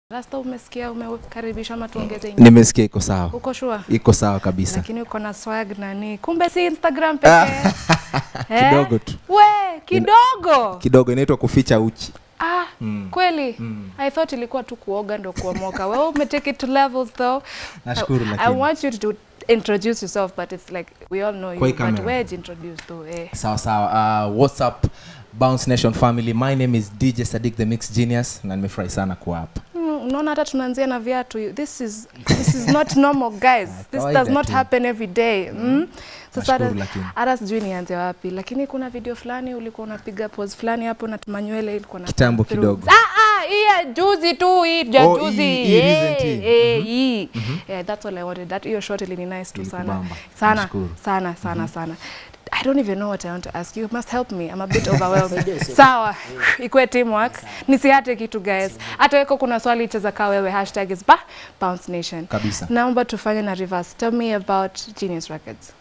Rasta umesikia umekaribisha ama tuongeze ingine? nimesikia iko sawa Uko sure? iko sawa kabisa Lakini uko na swag nani? Kumbe si Instagram pekee. Eh? kidogo tu We, kidogo. kidogo inaitwa kuficha uchi Ah, Mm. kweli. Mm. I thought ilikuwa tu kuoga ndo kuomoka. Wewe umetake it to levels though. nashukuru I, I lakini want you to introduce yourself but it's like we all know you Kwa hii but camera. wewe introduce though. Eh. sawa sawa uh, what's up bounce nation family my name is dj sadik the mix genius na nimefurahi sana kuwa hapa Mm, unaona hata tunaanzia na viatu this is this is not normal guys this kawaida does not tu. happen every day mm? sasa Nashukuru hata- lakini. hata sijui nianze wapi lakini kuna video fulani ulikuwa unapiga pose fulani hapo na tumanywele ilikuwa na Kitambo through. kidogo. ah ah hii ya juzi tu hii ya Oh, juzi hii- hii Eh, recent hii. eh, hii yeah that's all i wanted that hiyo shot ilini nice tu sana Ilikubamba. sana Nashukuru. sana sana sana I don't even know what I want to ask you. You must help me. I'm a bit overwhelmed. Sawa. Ikwe teamwork. Nisihate kitu guys. Hata weko kuna swali cheza kaa wewe hashtag is ba bounce nation. kabisa Naomba tufanye na reverse. Tell me about Genius Records.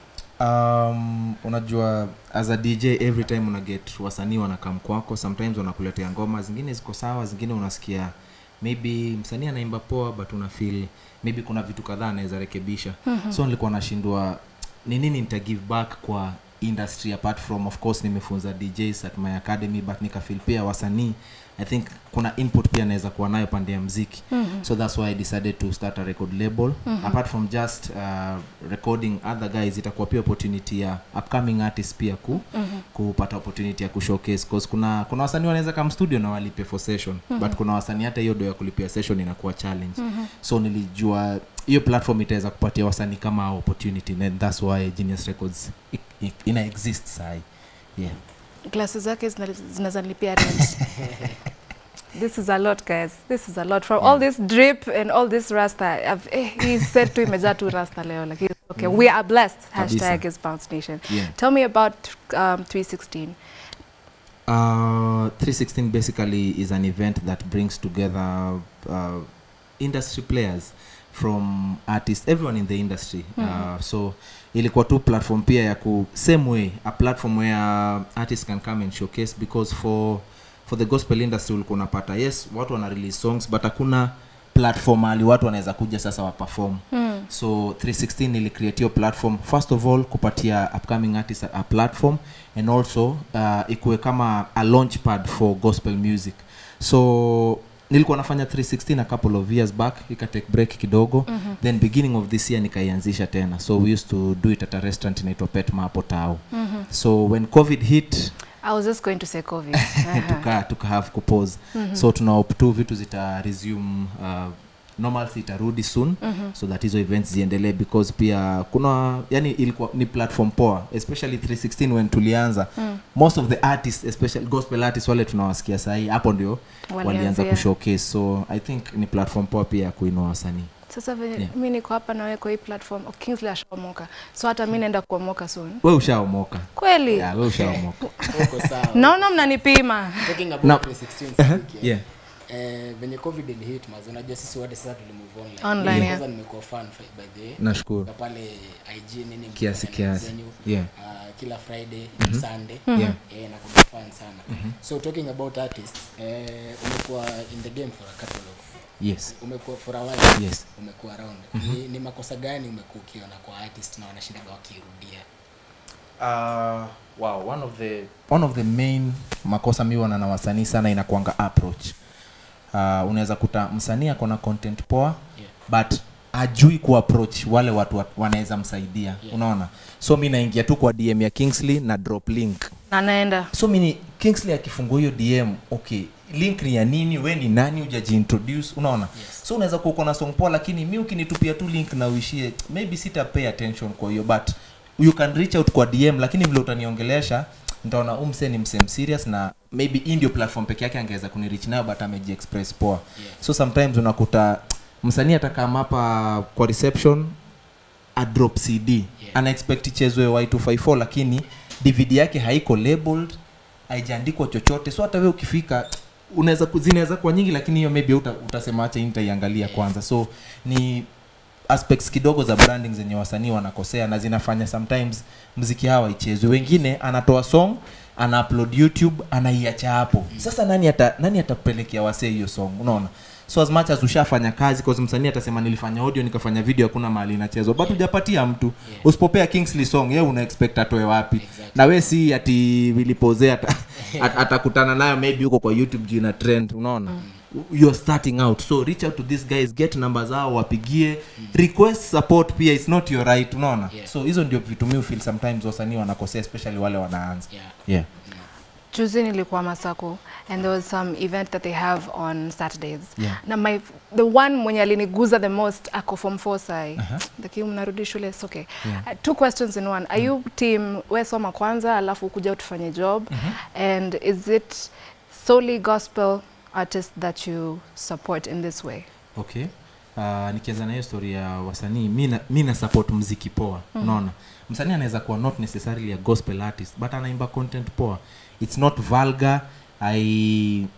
um, unajua as a dj every time una get wasanii wanakam kwako sometimes wanakuletea ngoma zingine ziko sawa zingine unasikia maybe msanii anaimba poa but una feel maybe kuna vitu kadhaa anaweza rekebisha mm-hmm. so nilikuwa nashindwa ni nini nita give back kwa industry apart from of course nimefunza djs at my academy but nikafil pia wasanii i think kuna input pia naweza kuwa nayo pande ya mziki mm-hmm. so that's why i decided to start a record label mm-hmm. apart from just uh, recording other guys itakuwa pia opportunity ya upcoming artist pia ku mm-hmm. kupata opportunity ya kushowcase cause kuna kuna wasanii wanaweza kam studio na walipe for session mm-hmm. but kuna wasanii hata hiyo do ya kulipia session inakuwa challenge mm-hmm. so nilijua hiyo platform itaweza kupatia wasanii kama hao opportunity and that's why genius records i- i- ina exist sahi yeah Glasses zake zina- zinaweza nilipia rent. This is a lot guys. This is a lot from all this drip and all this rasta. I've, eh, he said tu imejaa tu rasta leo lakini okay, we are blessed. Hashtag is bounce nation. yeah Tell me about um, 316. Uh, 316 basically is an event that brings together uh, industry players from artists everyone in the industry uh, so ilikuwa tu platform pia ya ku same way a platform where artists can come and showcase because for for the gospel industry ulikuwa unapata yes watu wana release songs but hakuna platform ali watu wanaweza kuja sasa waperform mm. so 316 ilicreate hiyo platform first of all kupatia upcoming artists a, a platform and also uh, ikuwe kama a launch pad for gospel music so nilikuwa nafanya 316 a couple of years back ikatake break kidogo mm-hmm. then beginning of this year nikaianzisha tena so we used to do it at a restaurant inaitwa petma hapo tao mm-hmm. so when covid hit I was just going to say COVID. Uh-huh. tuka tuka have kupose mm-hmm. so tuna hope tu vitu zita resume uh, normalcy itarudi soon mm-hmm. so that hizo events ziendelee because pia kuna yani ilikuwa ni platform poa especially 316 when tulianza mm. most of the artists especially gospel artists wale tunawasikia sahii hapo ndio walianza Walianzia. kushowcase so i think ni platform poa pia ya kuinua wasanii Sasa venye Yeah. mi niko hapa na wewe kwa hii platform. Oh, Kingsley ashaomoka. So hata mi naenda kuomoka soon. we ushaomoka Kweli? yeah, we ushaomoka uko sawa Naona mnanipima. talking about Now- 316 Siki, yeah eh, venye covid ilihit mazi unajua sisi wote sasa tulimove online Online, Mimi yeah. kwanza nimekuwa fan fi- by the way nashukuru Kwa pale ig nini Kiasi, mkifanya kiasi. zenyu, Yeah. uh, kila friday sunday Yeah. eh, na kuwa fan sana so talking about artists eh, umekuwa in the game for a couple of yes umekuwa for a while yes umekuwa around ni, ni makosa gani umekuwa ukiona kwa artist na wanashindaga wakirudia uh, wow, one of the one of the main makosa mi wana na wasanii sana inakwanga approach uh, unaweza kuta msanii ako na content poa Yeah. but ajui kuapproach wale watu wa- wanaweza msaidia Yeah. unaona so mi naingia tu kwa dm ya kingsley na drop link Na naenda. so mini kingsley akifungua hiyo dm okay link ni ya nini we ni nani ujajiintroduce unaona yes. so unaweza kuwa uko na song poa lakini mi ukinitupia tu link na uishie maybe sita pay attention kwa hiyo but you can reach out kwa dm lakini vile utaniongelesha nitaona huu msee ni msem serious na maybe hii ndio platform peke yake angeweza kunirich nayo but amejiexpress poa Yeah. so sometimes unakuta msanii atakama hapa kwa reception adrop cd yeah. ana expect ichezwe y254 lakini dvd yake haiko labeled haijaandikwa chochote so hata we ukifika unaweza ku- zinaweza kuwa nyingi lakini hiyo maybe uta, utasema acha hii nitaiangalia kwanza so ni aspects kidogo za branding zenye wasanii wanakosea na zinafanya sometimes mziki hawa ichezwe wengine anatoa song ana upload youtube anaiacha hapo sasa nani ata nani atapelekea wasee hiyo song unaona so as much as ushafanya kazi cause msanii atasema nilifanya audio nikafanya video hakuna mahali inachezwa but hujapatia mtu Yeah. usipopea kingsley song ye una expect atoe wapi Exactly. na we si ati vilipozee ata, at, atakutana nayo maybe huko kwa youtube juu ina trend unaona you're starting out so reach out to these guys get number zao wapigie request support pia it's not your right unaona Yeah. so hizo ndio vitu mi feel sometimes wasanii wanakosea especially wale wanaanza Yeah. yeah. juzi nilikuwa masako and there was some event that they have on saturdays Yeah. na my the one mwenye aliniguza the most ako form 4 sai uh-huh. lakini mnarudi shule it's okay Yeah. uh, two questions in one are you team we soma kwanza alafu kuja utufanye job and is it solely gospel artists that you support in this way okay uh, nikianza na hiyo story ya wasanii mi na- mi na support mziki poa unaona msanii anaweza kuwa not necessarily a gospel artist but anaimba content poa it's not vulgar i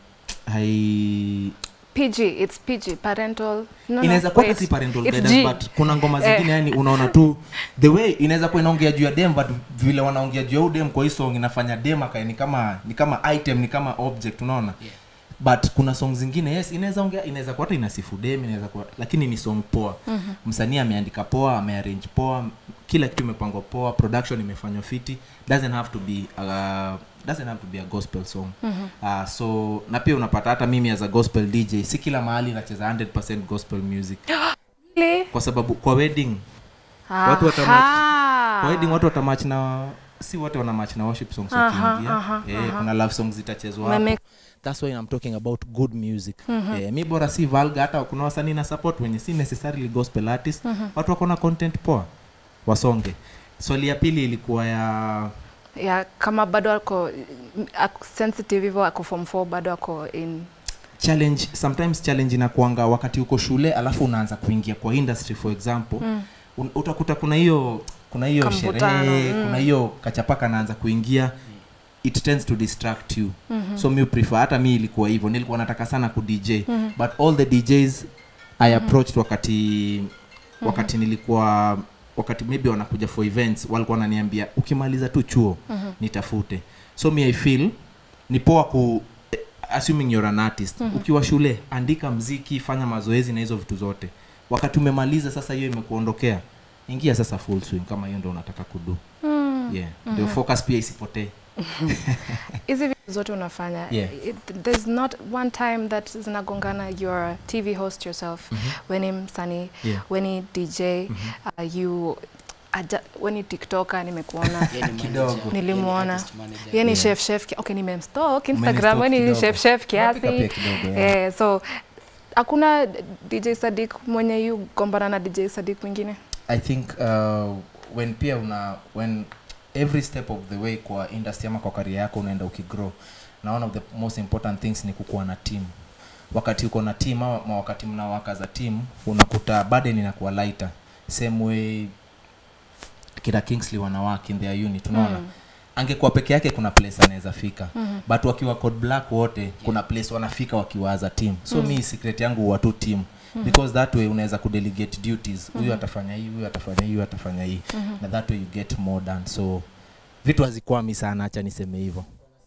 i pg it's pg parental no, inaweza no, kuwa wait. si parental It's guidance G. but kuna ngoma zingine yani unaona tu the way inaweza kuwa inaongea juu ya dem but vile wanaongea juu ya huyu dem kwa hii song inafanya dem akae ni kama ni kama item ni kama object unaona Yeah. but kuna song zingine yes inaweza ongea inaweza kuwa hata inasifu dem inaweza kuwa lakini ni song poa mm-hmm. msanii ameandika poa amearrange poa kila kitu imepangwa poa production imefanywa fiti doesn't have to be uh, doesn't have to be a gospel song mm-hmm. uh, so na pia unapata hata mimi as a gospel dj si kila mahali nacheza 100% gospel music Really? kwa sababu kwa wedding Watu watamach- Aha. kwa wedding watu watamach na si wote wana match na worship songs Aha, wakiingia aha, eh, aha. kuna love songs zitachezwa Umeme- hapo that's why I'm talking about good music eh, mi bora si vulgar hata kuna wasanii na support wenye si necessarily gospel artist watu wako na content poa wasonge swali ya pili ilikuwa ya ya kama bado ako ako sensitive hivyo ako form 4 bado ako in challenge sometimes challenge inakuanga wakati uko shule alafu unaanza kuingia kwa industry for example mm. utakuta kuna hiyo kuna hiyo Kamvutano, sherehe mm. kuna hiyo kachapaka anaanza kuingia it tends to distract you mm-hmm. so mi prefer hata mi ilikuwa hivyo nilikuwa nataka sana ku dj mm-hmm. but all the djs i approached wakati mm-hmm. wakati nilikuwa wakati maybe wanakuja for events walikuwa wananiambia ukimaliza tu chuo mm-hmm. nitafute so mi i feel ni poa ku eh, assuming you're an artist mm-hmm. ukiwa shule andika mziki fanya mazoezi na hizo vitu zote wakati umemaliza sasa hiyo imekuondokea ingia sasa full swing kama hiyo ndo unataka kudu mm. yeah ndio focus pia isipotee hizi vitu zote unafanya Yeah. it, there's not one time that zinagongana you're a tv host yourself when ni msanii Yeah. when ni dj uh, you aja, when ni tiktoker nimekuona Yeye ni Kidogo. manager, yeye ni Nilimwona. artist manager. ye ni Yeah. chef chef ki- okay nimemstalk instagram Umenistalk we ni kidogo. chef chef Unapika kiasi pia kidogo, yeah. eh, so hakuna dj sadik mwenye yu gombana na dj sadik mwingine i think uh, when pia una when every step of the way kwa industry ama kwa karia yako unaenda ukigrow na one of the most important things ni kukuwa na team wakati uko na team ama ama wakati mnawaka za team unakuta burden inakuwa lighter same way kina kingsley wanawake in their unit unaona mm. angekuwa peke yake kuna place anaweza fika mm-hmm. but wakiwa code black wote yeah. kuna place wanafika wakiwa as a team so mm. mi secret yangu huwa tu team mm-hmm. because that way unaweza kudelegate duties huyu mm-hmm. atafanya hii huyu atafanya hii huyu atafanya hii mm-hmm. na that way you get more done so vitu hazikwami sana hacha niseme hivyo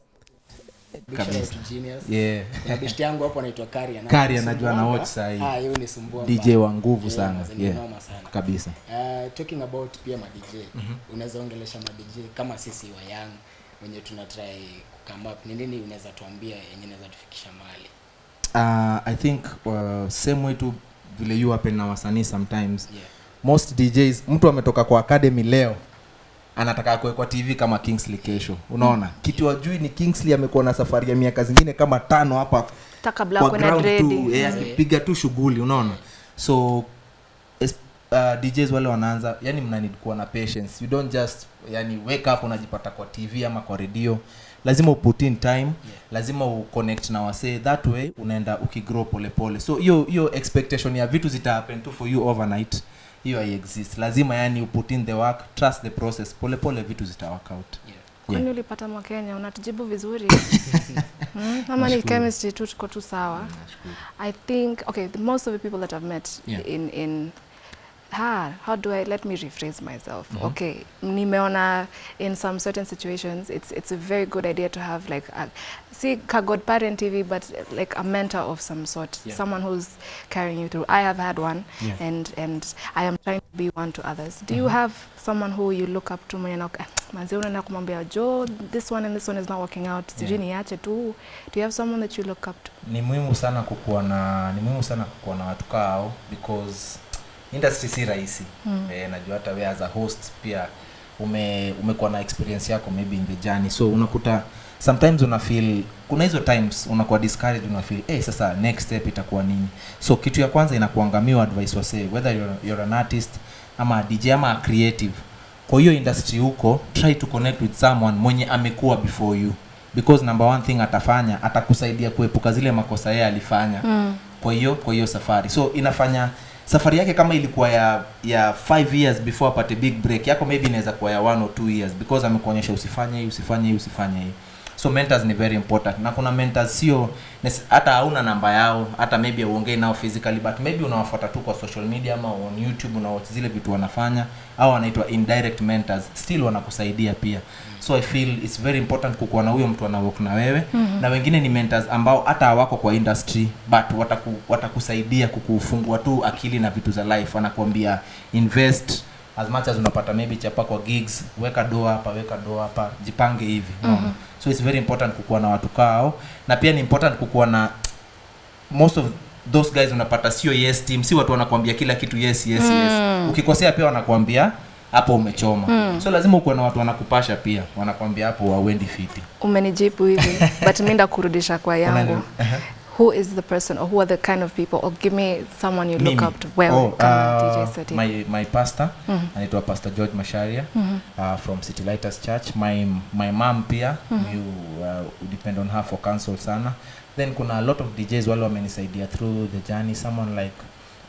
Big shout out kabisa. to Genius. yeah. Na beshte yangu hapo anaitwa Kari ana- Kari anajua anisumbua. na watch saa hii. Ah, yeye unisumbua dj mbaya. wa nguvu Yeah, sana mazee, ni yeah. noma sana. kabisa Uh, talking about pia ma DJ unaweza ongelesha ma DJ kama sisi wa young wenye tuna try kukam up ni nini unaweza tuambia yenye inaweza tufikisha mahali uh, i think uh, same way tu vile you happen na wasanii sometimes yeah. most djs mtu ametoka kwa academy leo anataka kuwekwa tv kama kingsley kesho unaona kitu wajui ni kingsley amekuwa na safari ya miaka zingine kama tano hapa hata kabla kwa kwenda ground tu dredi eh, akipiga tu shughuli unaona so es- uh, djs wale wanaanza yani mnanid kuwa na patience you don't just yani wake up unajipata kwa tv ama kwa redio lazima uput in time yeah. lazima uconnect na wasee that way unaenda ukigrow polepole so hiyo hiyo expectation ya vitu zita happen tu for you overnight hiyo haiexist lazima yani uput in the work trust the process polepole vitu zita work out Yeah. kwani ulipata mwakenya unatujibu vizuri mm? ama ni chemistry tu tuko tu sawa i think okay the, most of the people that i've met Yeah. in in ah, how do I let me rephrase myself? Okay, nimeona in some certain situations, it's it's a very good idea to have like a, see ka godparent TV, but uh, like a mentor of some sort, Yeah. someone who's carrying you through. I have had one, Yeah. and and I am trying to be one to others. Do you have someone who you look up to mwenye na manzi unaenda kumwambia jo this one and this one is not working out sijui niache tu do you have someone that you look up to ni muhimu sana kukuwa na ni muhimu sana kukuwa na watu kao because industry si rahisi mm. e, najua hata we as a host pia ume umekuwa na experience yako maybe in the journey so unakuta sometimes una feel kuna hizo times unakuwa discouraged una feel hey, sasa next step itakuwa nini so kitu ya kwanza inakuangamiwa advice wase whether you're, you're an artist ama a DJ ama a creative kwa hiyo industry huko try to connect with someone mwenye amekuwa before you because number one thing atafanya atakusaidia kuepuka zile makosa yeye alifanya mm. kwa hiyo kwa hiyo safari so inafanya safari yake kama ilikuwa ya ya 5 years before apate big break yako maybe inaweza kuwa ya 1 or 2 years because amekuonyesha usifanye hii usifanye hii usifanye hii so mentors ni very important na kuna mentors sio nes- hata hauna namba yao hata maybe auongei nao physically but maybe unawafuata tu kwa social media ama on youtube unawatch zile vitu wanafanya au wanaitwa indirect mentors still wanakusaidia pia so i feel it's very important kukuwa na huyo mtu anawork na wewe mm-hmm. na wengine ni mentors ambao hata hawako kwa industry but wataku, watakusaidia kukufungua tu akili na vitu za life wanakuambia invest as much as unapata maybe chapa kwa gigs weka doa hapa weka doa hapa jipange hivi mm-hmm. so it's very important kukuwa na watu kao na pia ni important kukuwa na most of those guys unapata sio yes team si watu wanakuambia kila kitu yes yes mm. yes ukikosea pia wanakuambia hapo umechoma mm. so lazima ukuwe na watu wanakupasha pia wanakuambia hapo wawendi fiti umenijibu hivi but mi ndakurudisha kwa yangu Unani- who is the person or who are the kind of people or give me someone you look Mimi. up to well Oh, kama uh, DJ Seti my, my pastor anaitwa pastor george masharia uh, from city lighters church my, my mom pia you uh, depend on her for counsel sana then kuna a lot of djs wale wamenisaidia through the journey someone like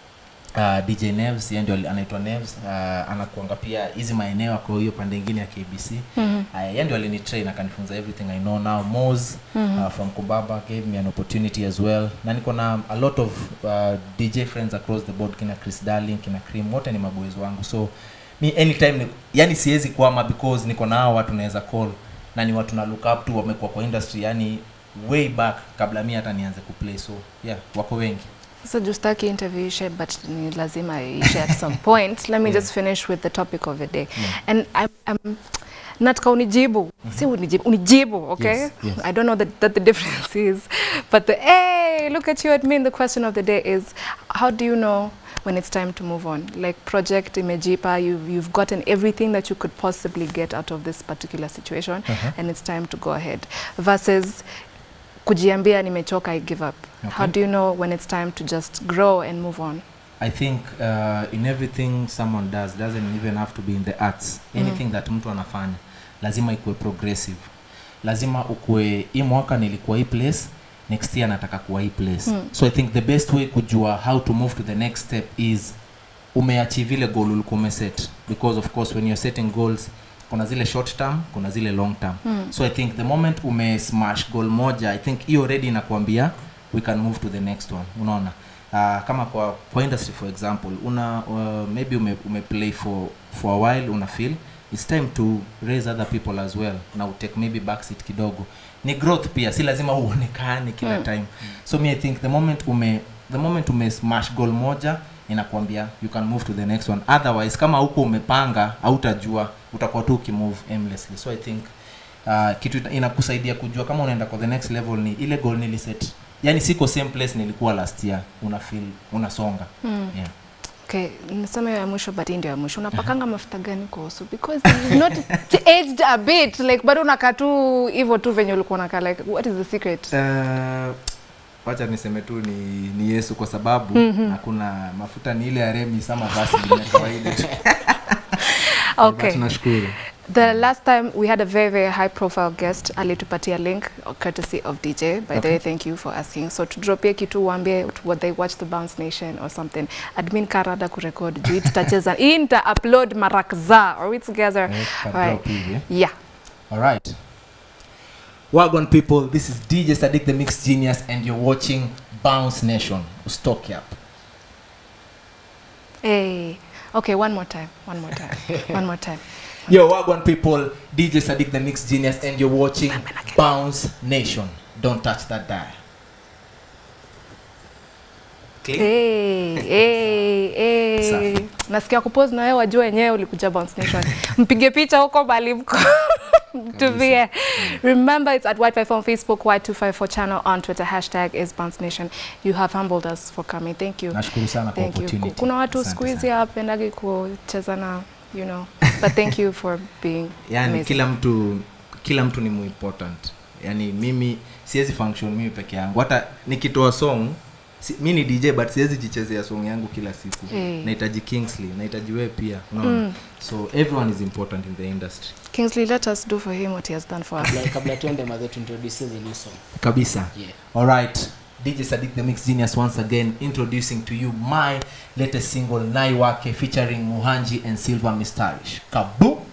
uh, dj nevs yeye ndio ali- anaitwa nevs uh, anakuanga pia hizi maeneo ako hiyo pande ingine ya kbc mm-hmm. uh, yeye ndio alinitrain akanifunza everything i know now mos mm-hmm. uh, from kubaba gave me an opportunity as well na niko na a lot of uh, dj friends across the board kina chris darling kina cream wote ni maboys wangu so mi anytime ni, yani siwezi kwama because niko na hao watu naweza call na ni watu na look up to wamekuwa kwa industry yani way back kabla mi hata nianze kuplay so yeah wako wengi sasa justaki interview ishe but ni lazima ishe at some point let me Yeah. just finish with the topic of the day and I'm, I'm nataka unijibu si unijibu unijibu okay Yes, yes. i don't know that, that the difference is but the hey look at you at me the question of the day is how do you know when it's time to move on like project imejipa you've, you've gotten everything that you could possibly get out of this particular situation Uh-huh. and it's time to go ahead versus kujiambia nimechoka i give up how Okay. do you know when it's time to just grow and move on I think uh, in everything someone does doesn't even have to be in the arts anything that mtu anafanya lazima ikuwe progressive lazima ukue hii mwaka nilikuwa hii place next year nataka kuwa hii place Mm. so i think the best way kujua how to move to the next step is umeachieve ile goal ulikuwa umeset because of course when you're setting goals kuna zile short term kuna zile long term Mm. so i think the moment ume smash goal moja i think hiyo already inakuambia we can move to the next one unaona uh, kama kwa kwa industry for example una uh, maybe ume, ume play for for a while una feel it's time to raise other people as well na utake maybe backseat kidogo ni growth pia si lazima uonekane kila Mm. time so me i think the moment ume the moment ume smash goal moja inakwambia you can move to the next one otherwise kama huko umepanga hautajua utakuwa tu ukimove aimlessly so i think uh, kitu ina- inakusaidia kujua kama unaenda kwa the next level ni ile goal niliset yani siko same place nilikuwa last year una feel unasonga Mm. yeah. okay niseme hiyo ya mwisho but hii ndio ya mwisho unapakanga mafuta gani kuhusu because you've not aged a bit like bado unakaa tu hivyo tu venye ulikuwa unakaa like what is the secret Uh, wacha niseme tu ni, ni yesu kwa sababu Mhm. hakuna mafuta ni ile ya remi sama basi ya kawaida tu. okay But tunashukuru The last time we had a very, very high profile guest, alitupatia link courtesy of DJ. By the Okay. way, thank you for asking. So tudropie kitu waambie what they watch the Bounce Nation or something. Admin karada kurekod juu tutacheza hii nita upload mara kadhaa. Are we together? Eh, Right. kadrop hivi, eh. Yeah. All right. Wagon people, this is DJ Sadiq the Mix Genius and you're watching Bounce Nation. Stock up. Hey, Okay, one more time. One more time. one more time. Yo, Wagwan people, DJ Sadiq the Mix Genius, and you're watching Bounce Nation. Don't touch that dial. Click. Hey, hey, hey. Safi. Nasikia kupose na wewe wajua wenyewe ulikuja Bounce Nation. Mpige picha huko bali mko. Tuvie. Remember it's at White on Facebook, White254 channel on Twitter. Hashtag is Bounce Nation. You have humbled us for coming. Thank you. Nashukuru sana kwa Thank you. opportunity. Kuna watu Asante siku hizi sana. hawapendagi kucheza na you know. But thank you for being yani amazing. kila mtu kila mtu ni muimportant yani mimi siwezi function mimi peke yangu hata nikitoa song si, mi ni dj but siwezi jichezea song yangu kila siku Eh. nahitaji kingsley nahitaji wewe pia unaona Mm. so everyone is important in the industry Kingsley, let us do for him what he has done for us. kabla, kabla tuende maze tuintroduce the new song kabisa yeah. all right dj sadiq the mix genius once again introducing to you my latest single nai wake featuring muhanji and silver mistarish kaboom